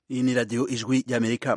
iyi ni radiyo ijwi ry'amerika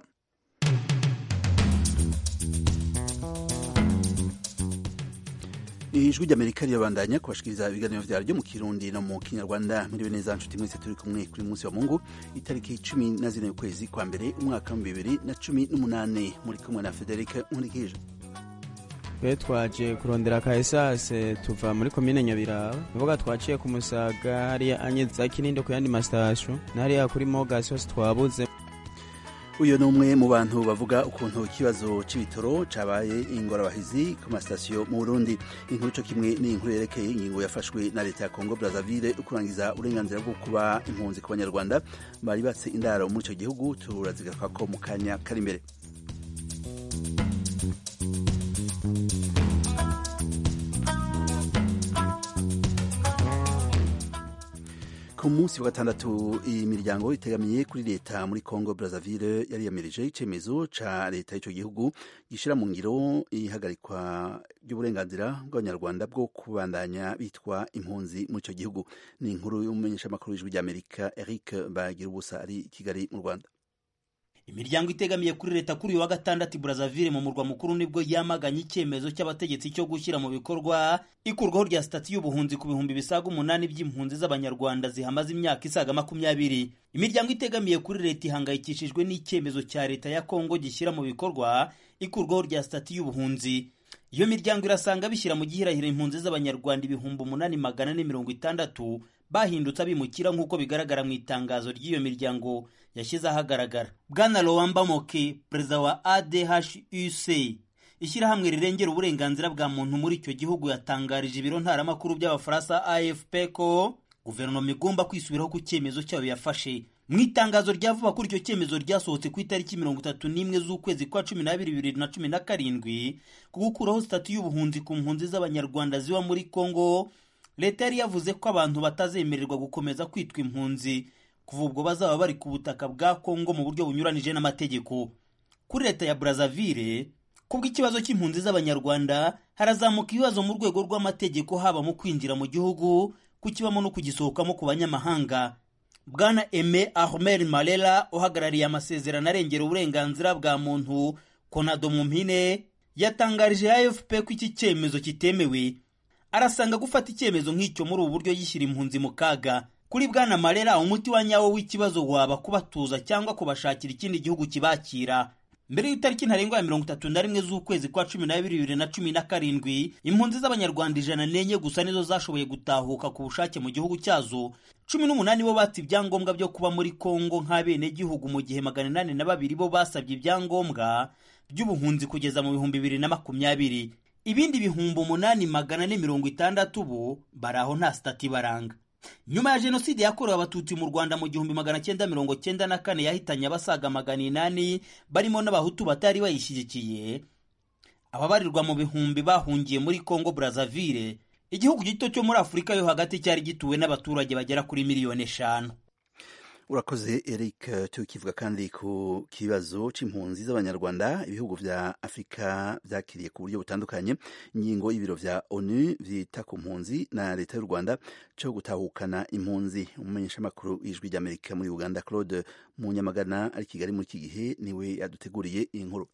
ijwi ry'amerika rirabandanya kubashikiriza ibiganiro vyaryo mu kirundi no mu kinyarwanda muriwe neza nshuti mwese turi kumwe kuri munsi wa mungu itariki cumi na zine y'ukwezi kwa mbere umwaka wa bibiri na cumi n'umunani muri kumwe na federike nkurikije twe twaje kurondera ka esase tuva muri komine nyabiraba nivuga twaciye ku musaga hariya anyeza kininde ku yandi mastasyo n'hariya kuri mogas hose twabuze uyu ni umwe mu bantu bavuga ukuntu ikibazo c'ibitoro cabaye ingorabahizi ku masitasiyo mu burundi inkuru co kimwe ni inkuru yerekeye ingingo yafashwe na leta ya congo brazzaville kurangiza uburenganzira bwo kuba impunzi ku banyarwanda bari batse indaro muri ico gihugu turazigaruka mu kanya kari imbere ku munsi wa gatandatu imiryango itegamiye kuri leta muri congo brazzaville yariyamirije icemezo ca leta y'ico gihugu gishira mu ngiro ihagarikwa ry'uburenganzira bw'abanyarwanda bwo kubandanya bitwa impunzi muri ico gihugu ni inkuru y'umumenyeshamakuru w'ijwi ry'amerika eric bagira ubusa ari kigali mu rwanda imiryango itegamiye kuri leta kuri uyu wa gatandatu Brazzaville mu murwa mukuru nibwo yamaganye icyemezo cy'abategetsi cyo gushyira mu bikorwa ikurwaho rya sitati y'ubuhunzi ku bihumbi bisaga umunani by'impunzi z'abanyarwanda zihamaze imyaka isaga makumyabiri imiryango itegamiye kuri leta ihangayikishijwe n'icyemezo cya leta ya kongo gishyira mu bikorwa ikurwaho rya sitati y'ubuhunzi iyo miryango irasanga bishyira mu gihirahiro impunzi z'abanyarwanda ibihumbi umunani magana ane mirongo itandatu bahindutse abimukira nk'uko bigaragara mu itangazo ry'iyo miryango yashyize ahagaragara bwana lowamba moke perezida wa adhuc ishyirahamwe rirengera uburenganzira bwa muntu muri icyo gihugu yatangarije ibiro ntaramakuru by'abafaransa afp ko guverinoma igomba kwisubiraho ku cyemezo cyayo yafashe mu itangazo rya vuba kuri icyo cyemezo ryasohotse ku itariki mirongo itatu n'imwe z'ukwezi kwa cumi n'abiri bibiri na cumi na karindwi ku gukuraho sitati y'ubuhunzi ku mpunzi z'abanyarwanda ziba muri kongo leta yari yavuze ko abantu batazemererwa gukomeza kwitwa impunzi kuva ubwo bazaba bari ku butaka bwa kongo mu buryo bunyuranije n'amategeko kuri leta ya brazzaville kubw'ikibazo cy'impunzi z'abanyarwanda harazamuka ibibazo mu rwego rw'amategeko haba mu kwinjira mu gihugu kukibamo no kugisohokamo ku banyamahanga bwana eme ahmed marera uhagarariye amasezerano arengera uburenganzira bwa muntu konado mu mpine yatangarije afp ko iki cyemezo kitemewe arasanga gufata icyemezo nk'icyo muri ubu buryo yishyira impunzi mu kaga kuri bwana marera umuti wa nyawo w'ikibazo waba kubatuza cyangwa kubashakira ikindi gihugu kibakira mbere y'itariki ntarengwa ya mirongo itatu na rimwe z'ukwezi kwa cumi n'abiri bibiri na cumi na karindwi impunzi z'abanyarwanda ijana n'enye gusa nizo zashoboye gutahuka ku bushake mu gihugu cyazo cumi n'umunani bo batse ibyangombwa byo kuba muri kongo nk'abenegihugu mu gihe magana inani na babiri bo basabye ibyangombwa by'ubuhunzi kugeza mu bihumbi bibiri na makumyabiri ibindi bihumbi umunani magana ane mirongo itandatu bo bari aho nta sitati baranga nyuma ya jenoside yakorewe abatutsi mu rwanda mu gihumbi magana cyenda mirongo cyenda na kane yahitanye abasaga magana inani barimo n'abahutu batari bayishyigikiye ababarirwa mu bihumbi bahungiye muri congo brazzaville igihugu gito cyo muri afurika yo hagati cyari gituwe n'abaturage bagera kuri miliyoni eshanu urakoze eric tukivuga kandi ku kibazo c'impunzi z'abanyarwanda ibihugu vya afurika vyakiriye ku buryo butandukanye ingingo y'ibiro vya onu vyita ku mpunzi na leta y'u rwanda co gutahukana impunzi umumenyeshamakuru w'ijwi ry'amerika muri uganda claude munyamagana ari kigali muri iki gihe niwe yaduteguriye iyi nkuru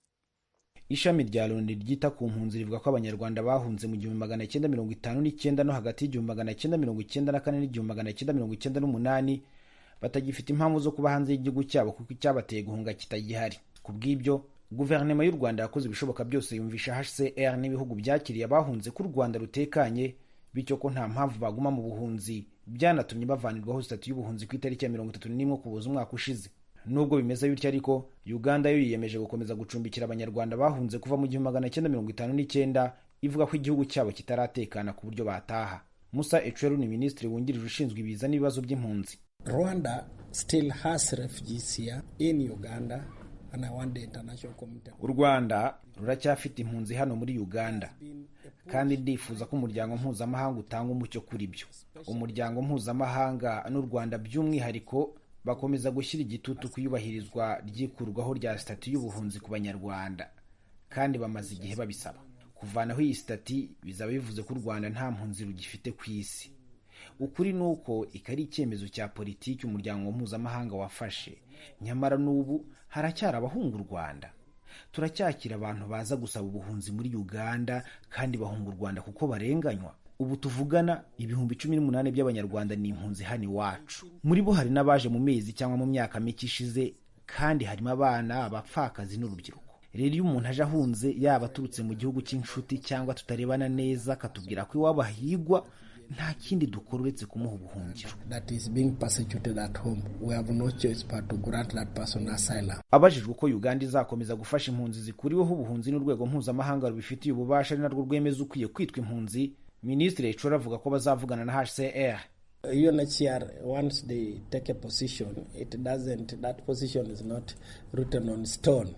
ishami rya loni ryita ku mpunzi rivuga ko abanyarwanda bahunze mu gihumbi magana cyenda mirongo itanu n'icyenda no hagati y'igihumbi magana cyenda mirongo icyenda na kane n'igihumbi magana cyenda mirongo icyenda n'umunani batagifite impamvu zo kuba hanze y'igihugu cyabo kuko icyabateye guhunga kitagihari ku bw'ibyo guverinoma y'u rwanda yakoze ibishoboka byose yumvisha hcr n'ibihugu byakiriye abahunze ko u rwanda rutekanye bityo ko nta mpamvu baguma mu buhunzi byanatumye bavanirwaho sitati y'ubuhunzi ku itariki ya mirongo itatu n'imwe kubuza umwaka ushize nubwo bimeze bityo ariko uganda yo yiyemeje gukomeza gucumbikira abanyarwanda bahunze kuva mu gihumbi magana cyenda mirongo itanu n'icyenda ivuga ko igihugu cyabo kitaratekana ku buryo bataha musa ecweru ni minisitiri wungirije ushinzwe ibiza n'ibibazo by'impunzi Rwanda still has refugees here in Uganda and I want the international community. u rwanda ruracyafite impunzi hano muri uganda kandi ndifuza ko umuryango mpuzamahanga utanga umucyo kuri byo umuryango mpuzamahanga n'u rwanda by'umwihariko bakomeza gushyira igitutu ku iyubahirizwa ry'ikurwaho rya sitati y'ubuhunzi ku banyarwanda kandi bamaze igihe babisaba kuvanaho iyi sitati bizaba bivuze ko u rwanda nta mpunzi rugifite ku isi ukuri ni uko iki ari icyemezo cya politiki umuryango mpuzamahanga wafashe nyamara n'ubu haracyari abahunga u rwanda turacyakira abantu baza gusaba ubuhunzi muri uganda kandi bahunga u rwanda kuko barenganywa ubu tuvugana ibihumbi cumi n'umunani by'abanyarwanda ni impunzi hano iwacu muri bo hari n'abaje mu mezi cyangwa mu myaka mike ishize kandi harimo abana abapfakazi n'urubyiruko rero iyo umuntu aje ahunze yaba aturutse mu gihugu cy'inshuti cyangwa tutarebana neza akatubwira ko iwabo ahigwa nta kindi dukora uretse kumuha ubuhungiro that is being persecuted at home. We have no choice but to grant that person asylum. abajijwe uko uganda izakomeza gufasha impunzi zikuriweho ubuhunzi n'urwego mpuzamahanga rubifitiye ububasha ari narwo rwemeza ukwiye kwitwa impunzi minisitiri ecora avuga ko bazavugana na hcr UNHCR, once they take a position, it doesn't, that position is not written on stone.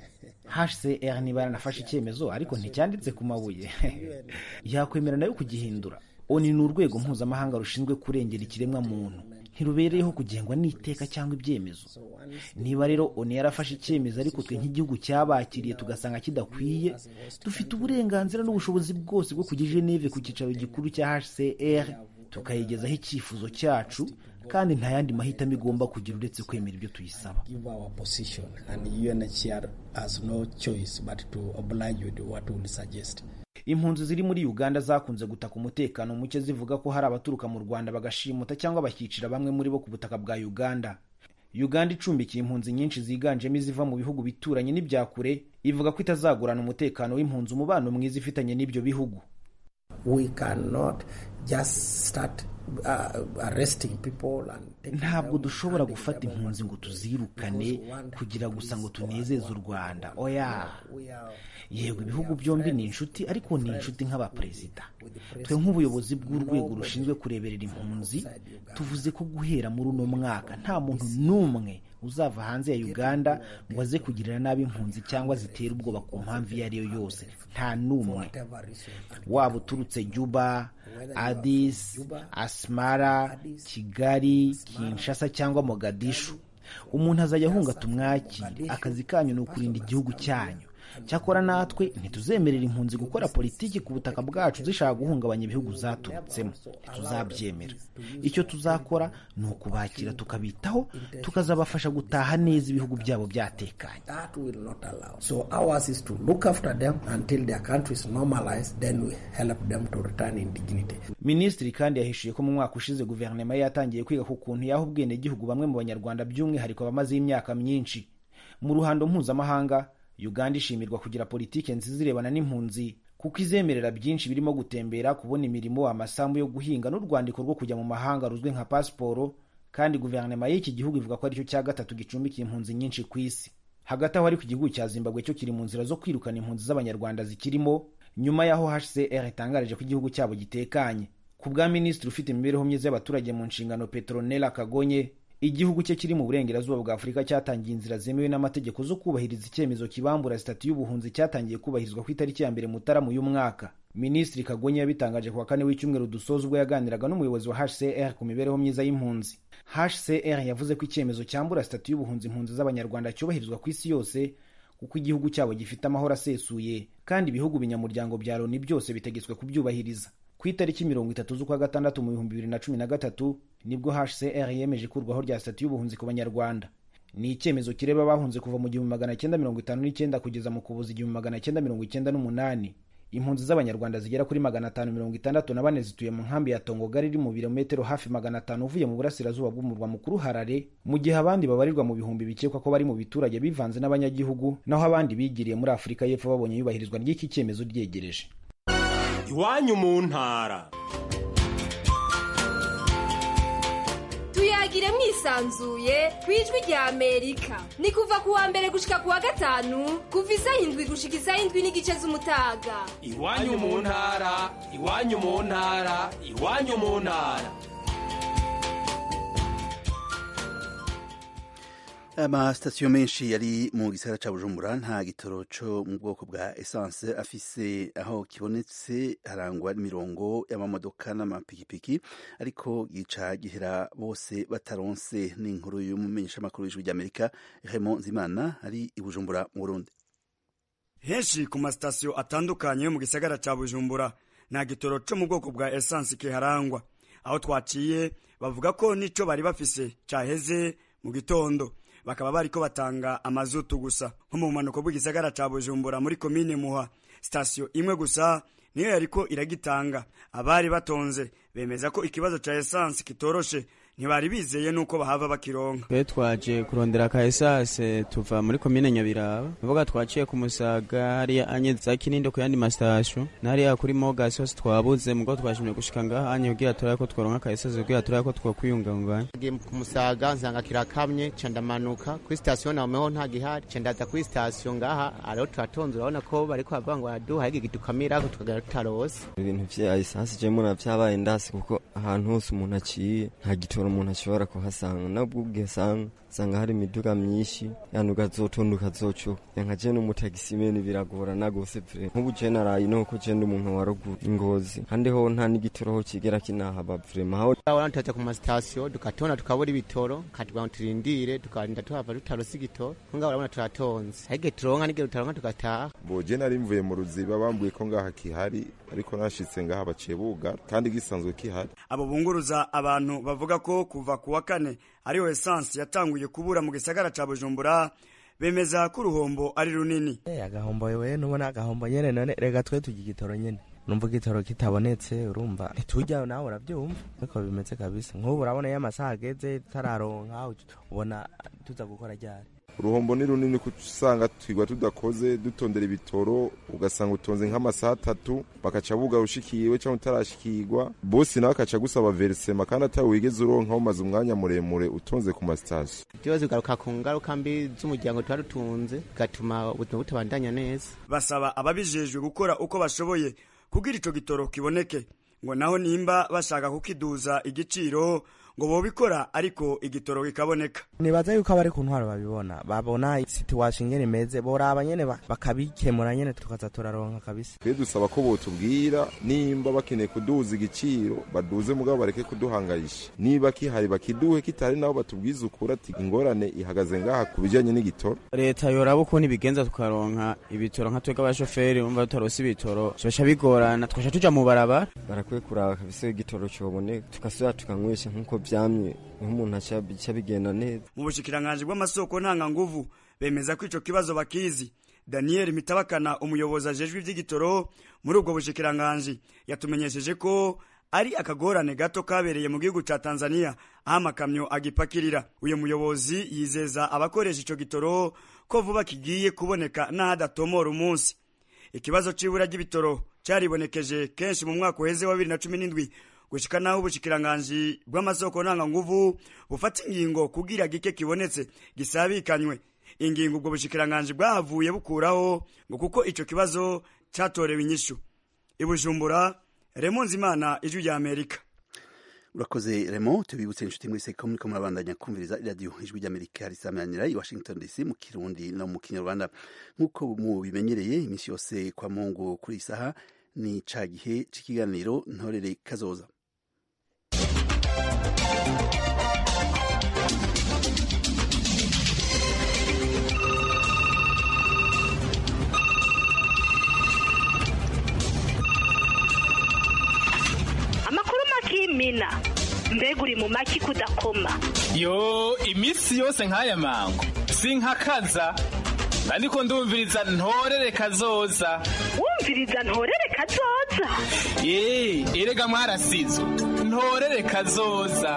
hcr niba yaranafashe icyemezo ariko nticyanditse ku mabuye yakwemera nayo kugihindura oni ni urwego mpuzamahanga rushinzwe kurengera ikiremwa muntu ntirubereyeho kugengwa n'iteka cyangwa ibyemezo niba rero oni yarafashe icyemezo ariko twe nk'igihugu cyabakiriye tugasanga kidakwiye dufite uburenganzira n'ubushobozi bwose bwo kujya i geneve ku cyicaro gikuru cya hcr tukayigezaho icyifuzo cyacu kandi nta yandi mahitamo igomba kugira uretse kwemera ibyo tuyisaba Give our position, and UNHCR has no choice but to oblige with what we will suggest. impunzi ziri muri uganda zakunze gutaka umutekano muke zivuga ko hari abaturuka mu rwanda bagashimuta cyangwa bakicira bamwe muri bo ku butaka bwa uganda uganda icumbikiye impunzi nyinshi ziganjemo iziva mu bihugu bituranye n'ibya kure ivuga ko itazagurana umutekano w'impunzi umubano mwiza ifitanye n'ibyo bihugu We cannot just start uh, arresting people and taking ntabwo them, dushobora handing gufata them impunzi ngo tuzirukane kugira gusa ngo tunezeze u rwanda oya We are yego ibihugu byombi ni inshuti ariko ni inshuti nk'abaperezida twe nk'ubuyobozi bw'urwego rushinzwe kureberera impunzi tuvuze ko guhera muri uno mwaka nta muntu n'umwe uzava hanze ya uganda ngo aze kugirira nabi impunzi cyangwa zitere ubwoba ku mpamvu iyo ari yo yose nta n'umwe whatever reason. waba uturutse juba adis asmara kigali kinshasa cyangwa mogadishu umuntu azajya ahunga tumwakire akazi kanyu ni ukurinda igihugu cyanyu cyakora natwe ntituzemerera impunzi gukora politiki ku butaka bwacu zishaka guhungabanya ibihugu zaturutsemo ntituzabyemera icyo tuzakora ni ukubakira tukabitaho tukazabafasha gutaha neza ibihugu byabo byatekanye That will not allow. So ours is to look after them until their countries normalize, then we help them to return in dignity. minisitiri kandi yahishuye ko mu mwaka ushize guverinoma ye yatangiye kwiga ku kuntu yaha ubwenegihugu bamwe mu banyarwanda by'umwihariko bamazeho imyaka myinshi mu ruhando mpuzamahanga uganda ishimirwa kugira politiki nziza irebana n'impunzi kuko izemerera byinshi birimo gutembera kubona imirimo amasambu yo guhinga n'urwandiko rwo kujya mu mahanga ruzwi nka pasiporo kandi guverinoma y'iki gihugu ivuga ko aricyo cya gatatu gicumbikiye impunzi nyinshi ku isi hagati aho ariko igihugu cya zimbabwe cyo kiri mu nzira zo kwirukana impunzi z'abanyarwanda zikirimo nyuma y'aho hcr itangarije ko igihugu cyabo gitekanye ku bwa minisitiri ufite imibereho myiza y'abaturage mu nshingano petronela kagonye igihugu cye kiri mu burengerazuba bwa afurika cyatangiye inzira zemewe n'amategeko zo kubahiriza icyemezo kibambura sitati y'ubuhunzi cyatangiye kubahirizwa ku itariki ya mbere mutarama uyu mwaka minisitiri kagonye yabitangaje ku wa kane w'icyumweru dusoza ubwo yaganiraga n'umuyobozi wa hcr ku mibereho myiza y'impunzi hcr yavuze ko icyemezo cyambura sitati y'ubuhunzi impunzi z'abanyarwanda cyubahirizwa ku isi yose kuko igihugu cyabo gifite amahoro asesuye kandi ibihugu binyamuryango bya loni byose bitegetswe kubyubahiriza ku itariki mirongo itatu z'ukwa gatandatu mu bihumbi bibiri na cumi na gatatu nibwo hcr yemeje ikurwaho rya sitati y'ubuhunzi ku banyarwanda ni icyemezo kireba abahunze kuva mu gihumbi magana cyenda mirongo itanu n'icyenda kugeza mu kuboza igihumbi magana cyenda mirongo icyenda n'umunani impunzi z'abanyarwanda zigera kuri magana atanu mirongo itandatu na bane zituye mu nkambi ya tongogari iri mu birometero hafi magana atanu uvuye mu burasirazuba bw'umurwa mukuru harare mu gihe abandi babarirwa mu bihumbi bikekwa ko bari mu biturage bivanze n'abanyagihugu naho abandi bigiriye muri afurika y'epfo babonye iyubahirizwa ry'iki cyemezo ryegereje iwanyu mu ntara tuyagire mwisanzuye ku ijwi rya amerika ni kuva ku wa mbere gushika ku wa gatanu kuva isaha indwi gushika isaha indwi n'igice z'umutaga iwanyu mu ntara iwanyu mu ntara iwanyu mu ntara amasitasiyo menshi yari mu gisagara ca bujumbura nta gitoro co mu bwoko bwa essence afise aho kibonetse harangwa n'imirongo y'amamodoka n'amapikipiki ariko gica gihera bose bataronse n'inkuru y'umumenyeshamakuru w'ijwi ry'amerika Raymond Nzimana ari i bujumbura mu burundi henshi ku masitasiyo atandukanye yo mu gisagara ca bujumbura nta gitoro co mu bwoko bwa essence kiharangwa aho twaciye bavuga ko nico bari bafise caheze mu gitondo bakaba bariko batanga amazutu gusa nko mu bumanuko bw'igisagara ca bujumbura muri komine muha sitasiyo imwe gusa niyo yariko iragitanga abari batonze bemeza ko ikibazo ca esansi kitoroshe ntibari bizeye nuko bahava bakironka twe twaje kurondera ka esase tuva muri komine nyabiraba nivuga twaciye ku musaga hariya anye za kinindo ku yandi mastasyo nahariya kuri mogas hose twabuze mugo twashimye gushika ngaha anye kugira turabe ko tworonka ka esase kugira turabe ko twokwiyunganganya ngiye ku musaga nsanga kirakamye ca ndamanuka kuri sitasiyo nameho nta gihari ca ndaza kuri sitasiyo ngaha ariho turatonze urabona ko bariko bavuga ngo baraduha igi gidukamirako tukagera tutarose ibintu vya esansi je muna vyabaye ndasi kuko ahantu hose umuntu aciye nta gitoro umuntu ashobora kuhasanga nabwo ugesanga usanga hari imiduga myinshi yani ukazotonda ukazocuka nka je n'umutagisimeni biragorana gose vre nk'ubu je naraye nuko je ndi umuntu wa ruguru ingozi kandi ho nta n'igitoro ho kigera kinahaba vrema aho urabona tutaza ku masitasiyo dukatonda tukabura ibitoro katubwira ngo turindire tukarinda tuhava tutarose igitoro ngaho urabona turatonze ariko turonka n'igihe tutaronka tugataha bo je nari mvuye mu ruziba bambuye ko ngaha kihari ariko nashitse ngaha baciye bugara kandi gisanzwe kihari abo bunguruza abantu bavuga ko kuva ku wa kane ariho esansi yatanguye kubura mu gisagara ca bujumbura bemeza ko uruhombo ari runini agahombo wewe nubona agahombo nyene none rega twe tugira igitoro nyene numva igitoro kitabonetse urumva ntitujya nawe urabyumva ariko bimeze kabisa nk'ubu urabona iyo amasaha ageze tutararonka ubona tuza gukora ryari uruhombo ni runini kuko usanga twigwa tudakoze dutondera ibitoro ugasanga utonze nk'amasaha atatu bakaca buga ushikiwe cyangwa utarashikirwa bosi nawe akaca gusaba verisema kandi atari wigeze uronka umaze umwanya muremure utonze ku masitasiyo byose bigaruka ku ngaruka mbi z'umuryango tuba dutunze bigatuma ubuzima butabandanya neza basaba ababijejwe gukora uko bashoboye kugira ico gitoro kiboneke ngo naho nimba bashaka kukiduza igiciro ngo bobikora ariko igitoro kikaboneka nibaza yuko abari ku ntwaro babibona babona situation ingene imeze boraba nyene bakabikemura nyene tukaza turaronka kabisa twe dusaba ko botubwira nimba bakeneye kuduza igiciro baduze mugabo bareke kuduhangayisha niba kihari bakiduhe kitari nabo batubwize ukuri ati ingorane ihagaze ngaha ku bijanye n'igitoro leta yoraba ukuntu ibigenza tukaronka ibitoro nka twebwe abashoferi bumva tutarose ibitoro byoca bigorana tukaca tuja mu barabara barakwiye kuraba kabisa igitoro coboneka tugasubira tukanywesha nk'uko vyamye nk'umuntu aca bigenda neza mu bushikiranganji bw'amasoko ntanganguvu bemeza ko ico kibazo bakizi daniel mitabakana umuyobozi ajejwe ivy'igitoro muri ubwo bushikiranganji yatumenyesheje ko ari akagorane gato kabereye mu gihugu ca tanzania aho amakamyo agipakirira uyu muyobozi yizeza abakoresha ico gitoro ko vuba kigiye kuboneka n'ahadatomora umunsi ikibazo c'ibura ry'ibitoro caribonekeje kenshi mu mwaka uheze wa bibiri na cumi n'indwi gushika naho ubushikiranganji bw'amasoko ntanganguvu bufata ingingo kugira gike kibonetse gisabikanywe ingingo ubwo bushikiranganji bwahavuye bukuraho ngo kuko ico kibazo catorewe inyishu ibujumbura remonzi imana ijwi rya amerika urakoze remo tubibutse inshuti mwese ko muriko murabandanya kumviriza iradiyo ijwi ry'amerika risamanira i washington dc mu kirundi no mu kinyarwanda nk'uko mubimenyereye iminsi yose kwa mungu kuri isaha ni ca gihe c'ikiganiro ntorere kazoza amakuru makimina mbega uri mu maki kudakoma yo iminsi yose nk'aya mango sinkakaza ariko ndumviriza ntorere kazoza wumviriza ntorere kazoza ye erega mwarasizo ntorere kazoza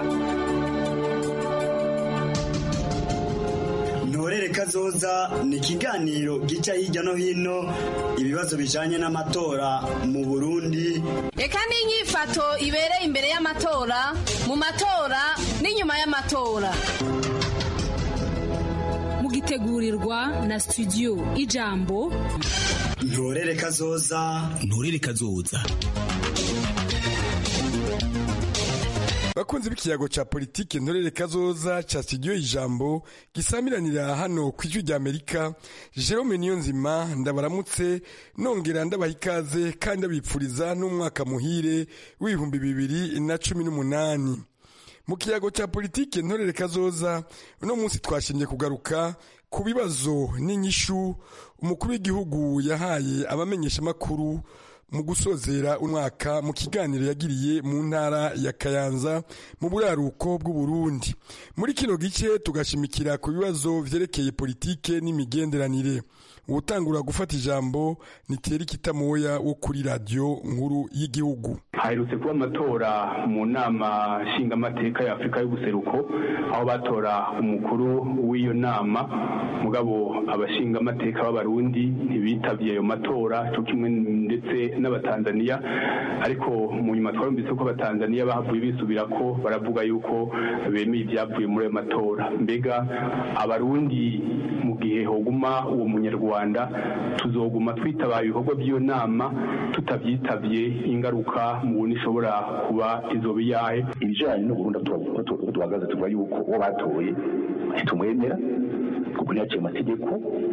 ntorere kazoza ni ikiganiro gica hirya no hino ibibazo bijanye n'amatora mu burundi reka n'inyifato ibereye imbere y'amatora mu matora n'inyuma y'amatora mugitegurirwa na studio ijambo ntorere kazoza ntorere kazoza bakunzi b'ikiyago ca politike ntorere kazoza ca studio ijambo gisamiranira hano ku ijwi rya amerika jerome niyonzima ndabaramutse nongera ndabaha ikaze kandi ndabipfuriza n'umwaka muhire w'ibihumbi bibiri na cumi n'umunani mu kiyago cya politike ntorere kazoza uno munsi twashimye kugaruka ku bibazo n'inyishu umukuru w'igihugu yahaye abamenyeshamakuru mu gusozera umwaka mu kiganiro yagiriye mu ntara ya kayanza mu buraruko bw'uburundi muri kino gice tugashimikira ku bibazo vyerekeye politike n'imigenderanire uwutangura gufata ijambo ni Thierry Kitamoya wo kuri radiyo nkuru y'igihugu haherutse kuba amatora mu nama nshingamateka ya afurika y'ubuseruko aho batora umukuru w'iyo nama mugabo abashingamateka b'abarundi ntibitavye ayo matora cyo kimwe ndetse n'abatanzaniya ariko mu nyuma twarumvise ko abatanzaniya bahavuye bisubira ko baravuga yuko bemeye ibyavuye muri ayo matora mbega abarundi mu gihe hoguma uwo munyarwanda tuzoguma twitabaye ibikorwa by'iyo nama tutabyitavye ingaruka mubona ishobora kuba izoba iyahe ibijanye n'uburundi aho duhagaze tuvuga yuko uwo batoye ntitumwemera kuko ntiyaciye amategeko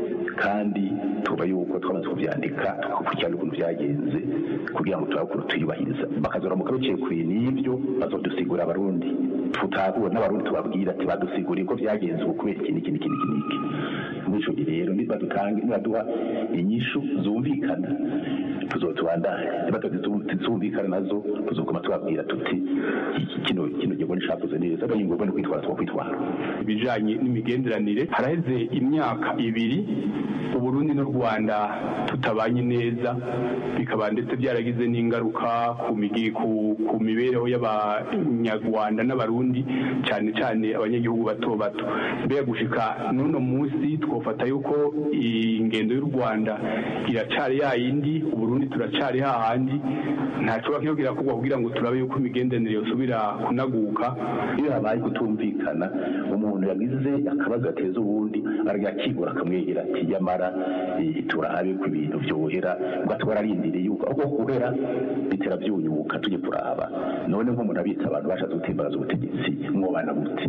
kandi tuba yuko twamaze kuvyandika tugakurikirana ukuntu vyagenze kugira ngo turabe ukuntu tuyubahiriza bakazoramuka biciye kure n'ivyo bazodusigura abarundi tutahura n'abarundi tubabwira ati badusiguriye ko vyagenze uku kubera iki n'iki n'iki n'iki n'iki muri ico gihe rero nibadutange nibaduha inyishu zumvikana tuzotubandanya nibazumvikana nazo tuzoguma tubabwira tuti kino kino gikorwa nticakoze neza ariko ingorwa ni kwitwara twakwitwara ibijanye n'imigenderanire haraheze imyaka ibiri uburundi n'u rwanda tutabanye neza bikaba ndetse byaragize n'ingaruka ku migi ku, ku mibereho y'abanyarwanda n'abarundi cyane cyane abanyagihugu bato bato mbega gushika n'uno munsi twofata yuko ingendo y'u rwanda iracari yayindi uburundi turacari hahandi ntacoba kiyo kirakorwa kugira ngo turabe yuko imigenderanire yosubira kunaguka iyo habaye kutumvikana umuntu yagize akabazo gateza ubundi aragakigura akamwegera ati yamara turabe ko ibintu vyohera ubwo twararindiriye yuko aho guhera bitera vyunyuka tujye kuraba none nk'umuntu abitsa abantu bashatse gutimbaraza ubutegetsi mwobana gute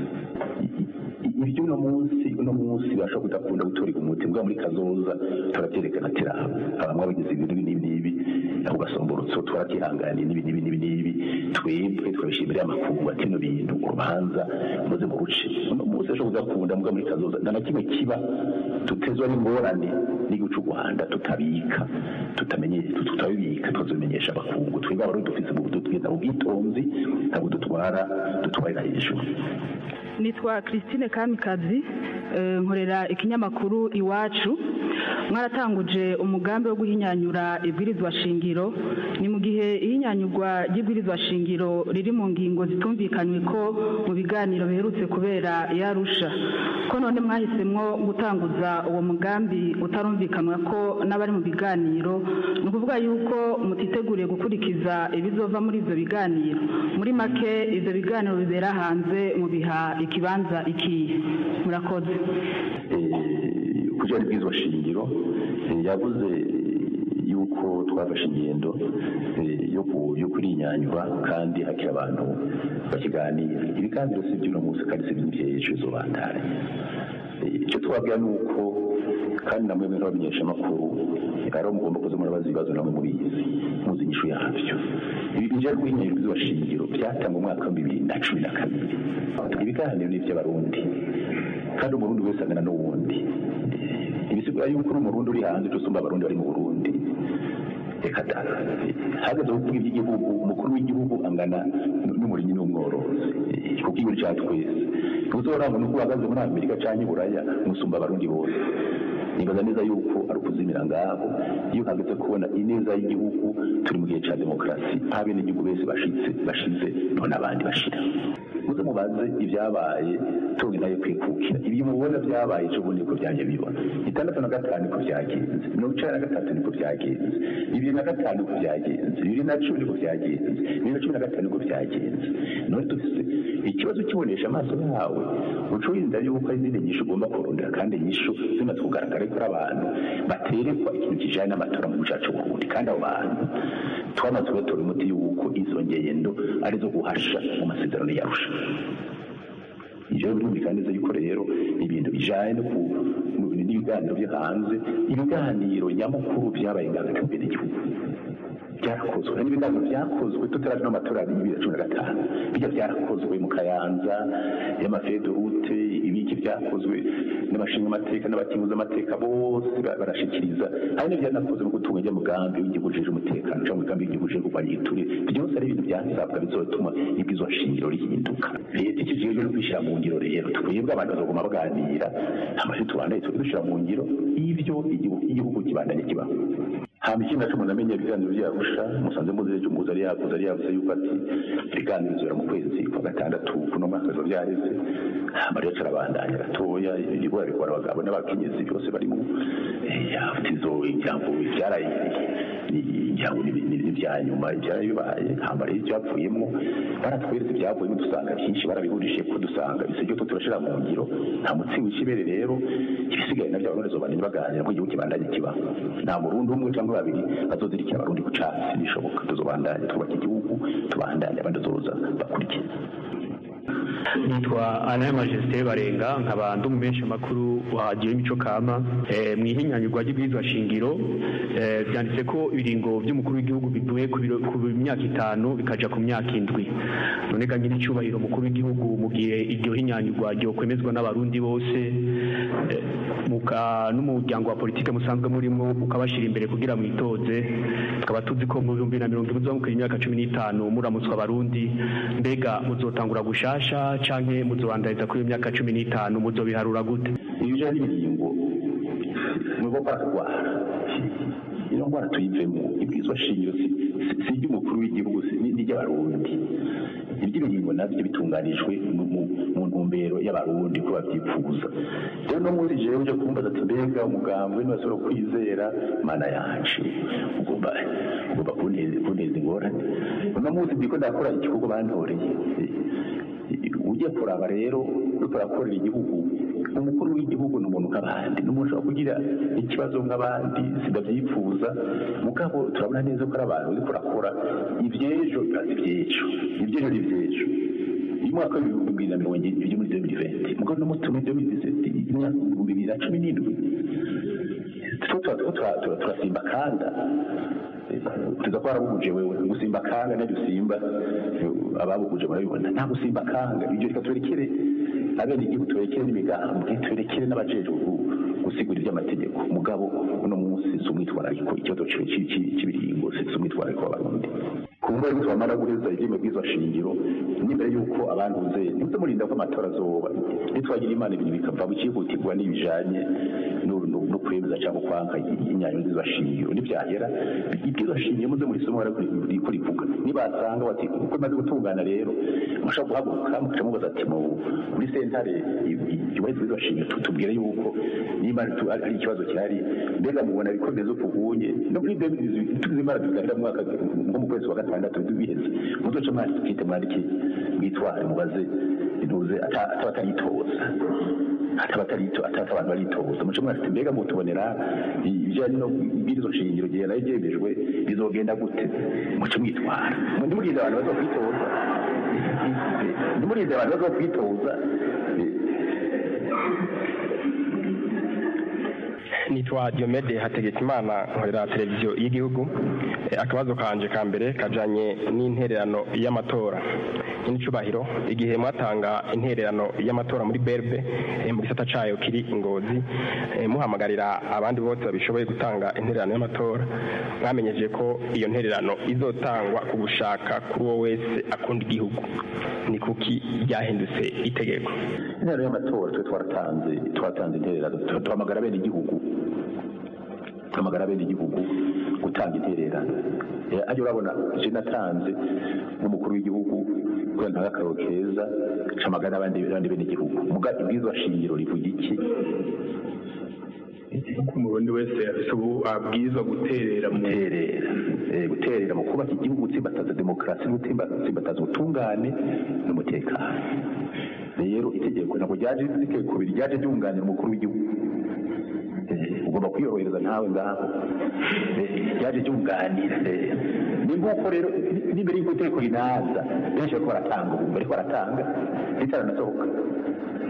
ibyo uno munsi uno munsi bashobora kudakunda gutoreka umuti mbwa muri kazoza turavyerekana ati raba abamwe bagize ibintu n'ibi n'ibi aho gasomborotso twaratyihanganiye n'ibi n'ibi n'ibi n'ibi twebwe twabishimira amakungu ati no bintu urubanza muze mu ruce uno munsi ashobora kudakunda mbwa muri kazoza nta na kimwe kiba tutezwa n'ingorane n'igihugu c'u rwanda tutabika tutamenye tutabibika tukazobimenyesha abakungu twebwe abarundi dufise mu tugenda mu bwitonzi ntabwo dutwara dutwarira hejuru nitwa christine kamikazi nkorera ikinyamakuru iwacu mwaratanguje umugambi wo guhinyanyura ibwirizwa shingiro ni mu gihe ihinyanyurwa ry'ibwirizwa shingiro riri mu ngingo zitumvikanywe ko mu biganiro biherutse kubera yarusha ko none mwahisemwo gutanguza uwo mugambi utarumvikanwa ko n'abari mu biganiro ni ukuvuga yuko mutiteguriye gukurikiza ibizova muri ibyo biganiro muri make ibyo biganiro bibera hanze mu biha ikibanza ikihe murakoze kugira ibwirizwa shingiro yavuze yuko twafashe ingendo yo kurinyanyura kandi hakiri abantu bakiganira ibiganiro si iby'uno munsi kandi si iby'ejo zobandare icyo twabwira ni uko kandi namwe mwe nk'abamenyeshamakuru ari mugomba kuza murabaza ibibazo namwe mubizi muzi inyishu yabyo ibi bijya guhinyanyura ibwirizwa shingiro byatangwa umwaka wa bibiri na cumi na kabiri ibiganiro ni iby'abarundi kandi umurundi wese angana n'uwundi ibisigura yuko uri umurundi uri hanze tusumba abarundi bari mu burundi reka da hageze kuvuga iby'igihugu umukuru w'igihugu angana n'umurinyi n'umworozi kuko igihugu cya twese ntuzorangwa nuko uhagaze muri amerika cyangwa i buraya musumba abarundi bose nibaza neza yuko ari ukuzimira ngaho iyo hageze kubona ineza y'igihugu turi mu gihe cya demokarasi aho abenegihugu bese bashitse bashize none abandi bashira muze mubaze ibyabaye tunge nayo kwikukira ibyo mubona byabaye ejo bundi niko byaje bibona itandatu na gatanu niko byagenze mirongo icenda na gatatu niko byagenze bibiri na gatanu niko byagenze bibiri na cumi niko byagenze bibiri na cumi na gatanu niko byagenze none dufise ikibazo kibonesha amaso yawe uca wirinda yuko hari izindi nyishu ugomba kurondera kandi nyishu zimaze kugaragara ko ari abantu baterekwa ikintu kijanye n'amatora mu gihugu Burundi kandi abo bantu twamaze kubatora umuti yuko izo ngendo arizo guhasha mu masezerano yarusha ivyo birumvikana neza yuko rero ibintu bijanye no ku n'ibiganiro byo hanze ibiganiro nyamukuru vyabaye ngazaka imbere igihugu byarakozwe n'ibiganiro byakozwe tutaraje n'amatora ya bibiri na cumi na gatanu bijya byarakozwe mu kayanza y'amafedorute n'ibiki byakozwe n'abashinga amateka n'abakinguza amateka bose ba- barashikiriza hari n'ibyanakoze mu gutunga ijya mugambi w'igihugu ujejwe umutekano cyangwa umugambi w'igihugu ujejwe kurwanya igiturire byose ari ibintu byasabwa bizotuma ibwirizwa shingiro rihinduka leta ikijejwe no kwishyira mu ngiro rero twebwe abantu bazoguma baganira amashuri tubandaye tujye dushyira mu ngiro ibyo igihugu igihugu kibandanye kibaho hama ikindi naco umuntu amenya ibiganiro vyarusha musanze muzi ejo umuhuza ari yavuze ari yavuze yuko ati ibiganiro bizora mu kwezi kwa gatandatu kuno mwaka biba vyareze hama rero carabandanya gatoya ibigora bikora abagabo n'abakenyezi byose barimo yavuze izo ijambo ivyaraye ijambo n'ibya nyuma ivyaraye bibaye hama rero ivyavuyemwo baratweretse ivyavuyemo dusanga byinshi barabihurishije ko dusanga bisiryo to turashira mu ngiro nta mutsi w'ikibere rero ibisigaye navyo abarundi zobananye baganira ko igihugu kibandanye kibaho nta murundi umwe cyangwa babiri bazozirikira abarundi ku catsi bishoboka tuzobandanye twubaka igihugu tubandanye abandi bazoza bakurikiye nitwa ana majesté barenga nkaba ndi umumenshi makuru wa radiyo y'imico kama Eh, mu ihinyanyurwa ry'ibwirizwa shingiro eh, byanditse ko ibiringo by'umukuru w'igihugu bivuye ku biro- ku myaka itanu bikaja ku myaka indwi none ga nyiri icyubahiro umukuru w'igihugu mu gihe iryo hinyanyurwa ryokwemezwa n'abarundi bose eh, muka n'umuryango wa politike musanzwe murimo ukabashyira imbere kugira mwitoze tukaba tuzi ko mu bihumbi na mirongo ine mukiri imyaka cumi n'itanu muramutswa abarundi mbega muzotangura gushasha canke muzobandaniza kuri iyo myaka cumi n'itanu muzobiharura gute ibyo ari ibiringo ni uko baratwara iyo ndwara tuyivemo ibwirizwa shingiro si si- si iry'umukuru w'igihugu si- ni iry'abarundi iby'ibiringo nabyo bitunganijwe mu- mu- mu ntumbero y'abarundi ko babyifuza rero no muri jewe uje kumbaza ati mbega umugambwe ntibashobora kwizera mana yacu ugomba ugomba kunteza kunteza ingorane uno munsi ndiko ndakora igikorwa bantoreye ugiye kuraba rero uriko urakorera igihugu umukuru w'igihugu ni umuntu nk'abandi ni umuntu ushobora kugira ikibazo nk'abandi sidavyifuza mugabo turabona neza ko ari abantu uriko urakora ivy'ejo bibaza ivy'ejo ivy'ejo ni ivy'ejo uyu mwaka w'ibihumbi bibiri na mirongo ibiri muri 2020 mugabo no muri 2017 imyaka ibihumbi bibiri na cumi n'indwi two tuba turiko tura- tura- turasimba kanda tuza ko warabuguje wewe gusimba kanga nabyo usimba ababuguje barabibona nta gusimba kanga ibyo reka turekere abene igihugu turekere n'imigambwe turekere n'abajejwe gu- gusigura iby'amategeko mugabo uno munsi si umwitwarariko ikibazo ci- ci- ci- cy'ibiringo si si umwitwarariko w'abarundi ku mbuga yuko bamara guheza ibyema bw'izo shingiro n'imbere y'uko abantuze ntimuze murinda ko amatora azoba nitwagira imana ibintu bikava bicihutirwa n'ibijanye no- no no kwemeza cyangwa kwanga inyanyo nziza shingiro nibyahera ibwirizwa shingiro muze muri somo riko rivuga nibasanga bati uko imaze gutungana rero mushobora guhaguruka mukaca mubaza ati mu muri sentare yubahirizwa ibwirizwa shingiro tu- tubwire yuko niba tu- ari ari ikibazo gihari mbega mubona bikomeza ukunye no muri tuzi imana tuganira mu mwaka nko mu kwezi wa gatandatu biheze muzoce mwandike mwandike mwitware mubaze intuze ata- ataba ataritoza ataba atarito ataba abantu baritoza muce mwafite mbega mutubonera ibijyanye no ibwirizo shingiro gihe nayo byemejwe bizogenda gute muce mwitwara ntimurinde abantu baza kwitoza ntimurinde abantu baza kwitoza nitwa Diomede Hategekimana nkorera televiziyo y'igihugu Eh, akabazo kanje ka mbere kajanye n'intererano y'amatora n'icubahiro igihe mwatanga intererano y'amatora muri berbe eh, mu gisata cayo kiri ingozi eh, muhamagarira abandi bose babishoboye gutanga intererano y'amatora mwamenyeje ko iyo ntererano izotangwa ku gushaka kuri uwo wese akunda igihugu ni kuki ryahindutse itegeko intererano y'amatora twe twaratanze twaratanze intererano tu- duhamagara bene igihugu duhamagara bene igihugu gutanga intererano Eh, ajya urabona je natanze nk'umukuru w'igihugu kubera ntaga akaroro keza camagara n'abandi n'abandi bene igihugu muga ibwirizwa shingiro rivuga iki ko umurundi wese afise ubu abwirizwa guterera mu guterera eh, guterera mu kubaka igihugu gutsimbataza demokarasi no gutsimbataza ubutungane n'umutekano rero itegeko ntabwo ryaje itegeko ryaje ryunganira umukuru w'igihugu Eh, ugomba kwiyorohereza ntawe ngaho Eh, ryaje ryunganira eh. ni nguko rero ni- n'imbere y'uko itegeko rinaza benshi bariko baratanga ubu bariko baratanga ritaranasohoka Eh, ni nguko rero ni- n'imbere y'uko itegeko rinaza benshi bariko baratanga ubu bariko baratanga ritaranasohoka ni nguko rero ni- n'imbere y'uko itegeko rinaza benshi bariko baratanga ubu bariko baratanga ritaranasohoka ni nguko rero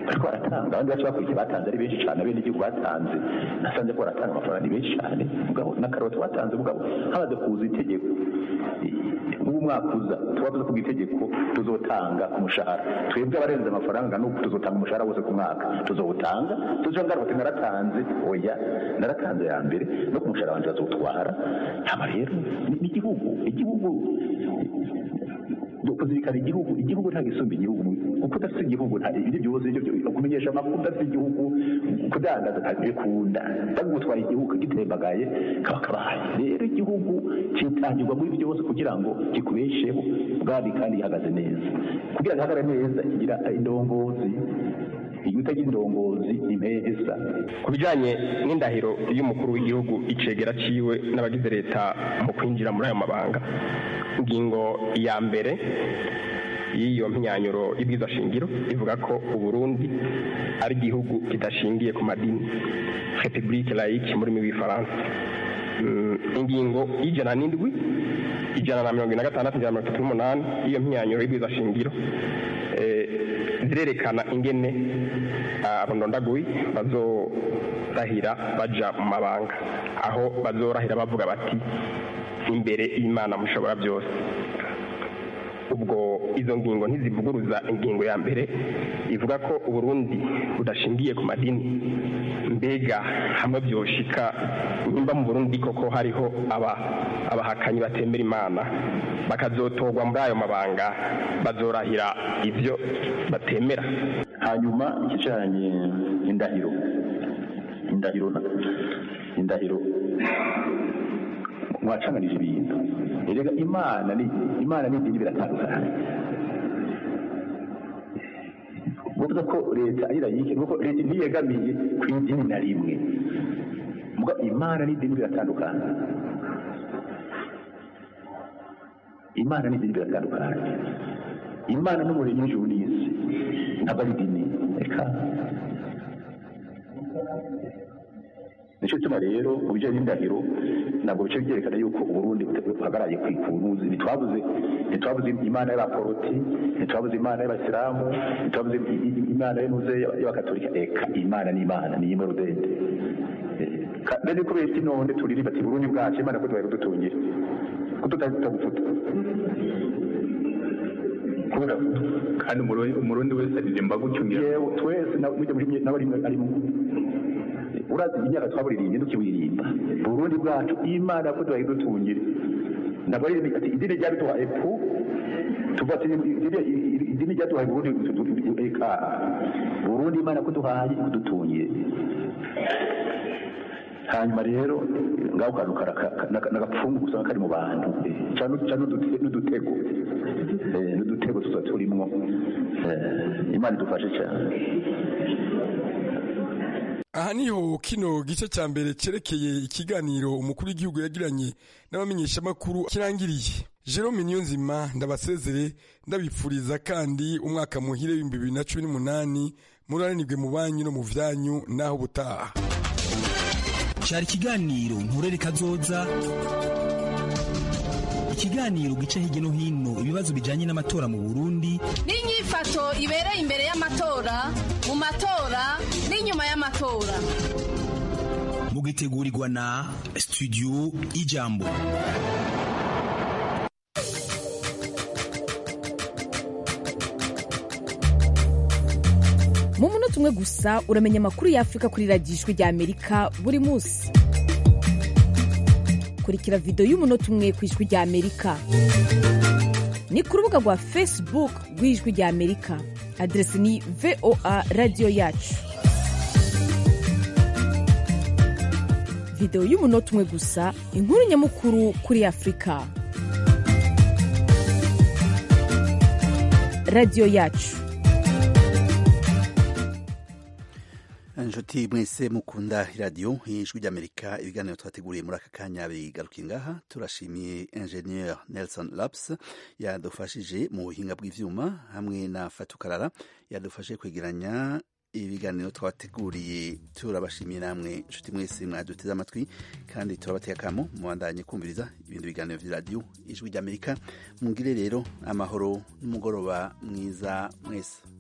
bariko baratanga abandi bacu bakurikiye batanze ari benshi cyane abene igihugu batanze nasanze ko baratanga amafaranga ni benshi cyane mugabo n'akaroti batanze mugabo hamaze kuza itegeko nk'ubu mwaka uza tuba tuzi kuba itegeko tuzotanga ku mushahara twebwe abarenze amafaranga nuko tuzotanga umushahara wose ku mwaka tuzowutanga tuzo ngaruka ati naratanze oya naratanze ya mbere no ku mushahara wanjye bazotwara hama rero ni ni igihugu igihugu kuzirikana igihugu igihugu nta gisumba igihugu kuko udafite igihugu nta ibyo byose ibyo byo- kumenyesha amakuru udafite igihugu kudandaza ntabikunda bagutwara igihugu kagitembagaye kaba kabaye rero igihugu kitangirwa muri byose kugira ngo kikubesheho bwami kandi gihagaze neza kugira ngo gihagarare neza kigira indongozi iyo utagira indongozi impesa ku bijyanye n'indahiro y'umukuru w'igihugu icegera ciwe n'abagize leta mu kwinjira muri ayo mabanga ingingo ya mbere y'iyo mpinyanyuro y'ibwiza shingiro ivuga ko uburundi ari igihugu kidashingiye ku madini republique laïque mu rurimi rw'ifaransa Mm, ingingo y'ijana n'indwi ijana na mirongo ine na gatandatu ijana na mirongo itatu n'umunani y'iyo mpinyanyuro y'ibwiza shingiro eh, zirerekana ingene ah, abandondaguyi bazorahira baja mu mabanga aho bazorahira bavuga bati imbere y'imana mushobora byose ubwo izo ngingo ntizivuguruza ingingo ya mbere ivuga ko uburundi budashingiye ku madini mbega hamwe byoshika nimba mu burundi koko hariho aba abahakanyi batemera imana bakazotorwa muri ayo mabanga bazorahira ibyo batemera hanyuma ikijanye indahiro indahiro na- indahiro mwacanganije ibintu erega imana ni imana n'idini biratandukanye buvuga ko leta ari layike nuko leta ntiyegamiye ku idini na rimwe muga imana n'idini biratandukanye imana n'idini biratandukanye imana n'umuremyi w'ijuru n'isi ntabwo ari idini reka nicyo gituma rero mu bijyanye n'indahiro ntabwo bice byerekana yuko uburundi buhagaraye ku ikunuzi ntitwabuze ntitwabuze imana y'abaporoti ntitwabuze imana y'abasilamu ntitwabuze i- i- imana y'unuze y'abakatolika eka imana ni imana ni imwe rudende rero kubera iki none turirimba ati burundi bwacu imana ko tubaye kudutungira ko tutagufuta kubera kandi umurundi umurundi wese aririmba gutyo ngira yewe twese na- mujya muri nawe rimwe arimo urazi imyaka twaburirimba tukiwirimba burundi bwacu imana ko tubaye dutungire ntabwo ari ati idini ryaduhaye pu tuva ati idini- idini ryaduhaye burundi eka burundi imana ko duhaye kudutungire hanyuma rero ngaho kantu karaka- naka- n'agapfungu usanga kari mu bantu cyane n'udutego Eh, n'udutego tuba turimwo Eh, imana idufashe cyane aha niho kino gice cya mbere cyerekeye ikiganiro umukuru w'igihugu yagiranye n'abamenyeshamakuru kirangiriye jerome niyonzima ndabasezere ndabipfuriza kandi umwaka muhire w'ibihumbi bibiri na cumi n'umunani muranirwe mu banyu no mu byanyu n'aho butaha cyari ikiganiro nturere kazoza ikiganiro gica hirya no hino ibibazo bijyanye n'amatora mu burundi n'inyifato ibereye imbere y'amatora mu matora n'inyuma y'amatora mugitegurirwa na studio ijambo mu munota umwe gusa uramenya amakuru y'afurika kuri radiyo ijwi rya amerika buri munsi kurikira videwo y'umunota umwe ku ijwi rya amerika ni ku rubuga rwa facebook rw'ijwi rya amerika aderesi ni voa radiyo yacu videwo y'umunota umwe gusa inkuru nyamukuru kuri afurika radiyo yacu inshuti mwese mukunda iradiyo ijwi ry'amerika ibiganiro twateguriye muri aka kanya bigarukiye ngaha turashimiye ingenieur nelson laps yadufashije mu buhinga bw'ivyuma hamwe na fatukarara yadufashe kwegeranya ibiganiro twateguriye turabashimiye namwe inshuti mwese mwaduteze amatwi kandi turabateye akamo mubandanye kumviriza ibindi biganiro vy'iradiyo ijwi ry'amerika mugire rero amahoro n'umugoroba mwiza mwese